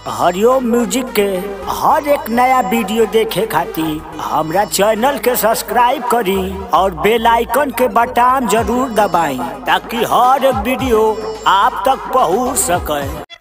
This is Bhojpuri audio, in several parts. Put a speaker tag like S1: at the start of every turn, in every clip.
S1: हरिओम म्यूजिक के हर एक नया वीडियो देखे खातिर हमरा चैनल के सब्सक्राइब करी और बेल आइकन के बटन जरूर दबाई ताकि हर एक वीडियो आप तक पहुंच सके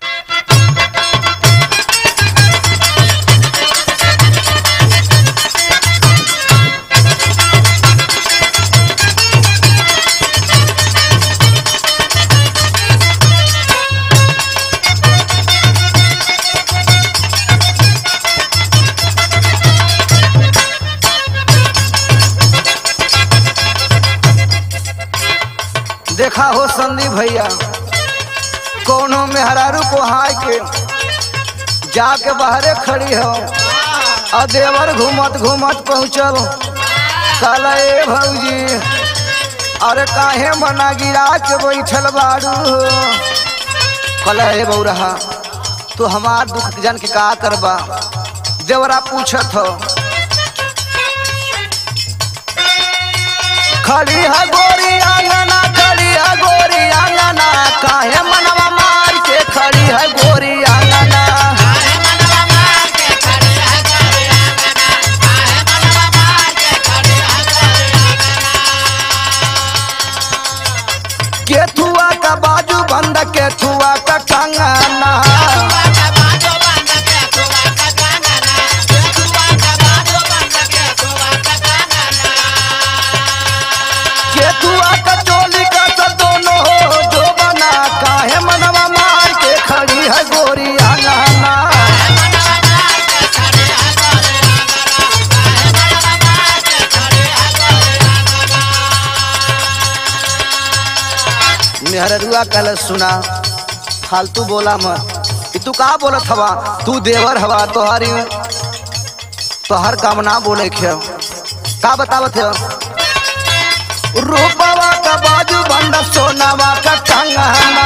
S2: देखा हो संदीप भैया कोनो मेहरारू को हाय के जाके बाहरे खड़ी हो और देवर घूमत घूमत पहुँचल कल ए भौजी अरे काहे मना गिरा के बैठल बाड़ू कल ए बौरहा तू हमार दुख जन के का करबा देवरा पूछत हो खड़ी है गोरी आंगना खड़ी है गोरी आंगना काहे मनवा मार के खड़ी है गोरी आंगना केथुआ का बाजू बंद केथुआ का कंगना केथुआ का चोली का सब दोनों हो जो बना काहे मनवा मार के खड़ी है गोरी आंगना मेहररुआ कल सुना फालतू बोला मत ई तू का बोलत हवा तू देवर हवा तोहारी तोहर काम ना बोले खे का बतावत है रूपवा का बाजू बंद सोनावा का कंगना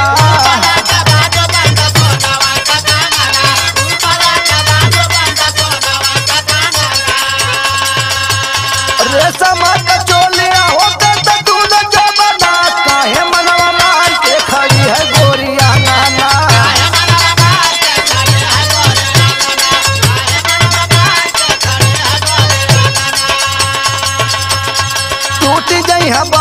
S2: रेशम का चोलिया होते तो तू न जबना काहे मनवा मार के खड़ी है गोरी आंगना टूट गई है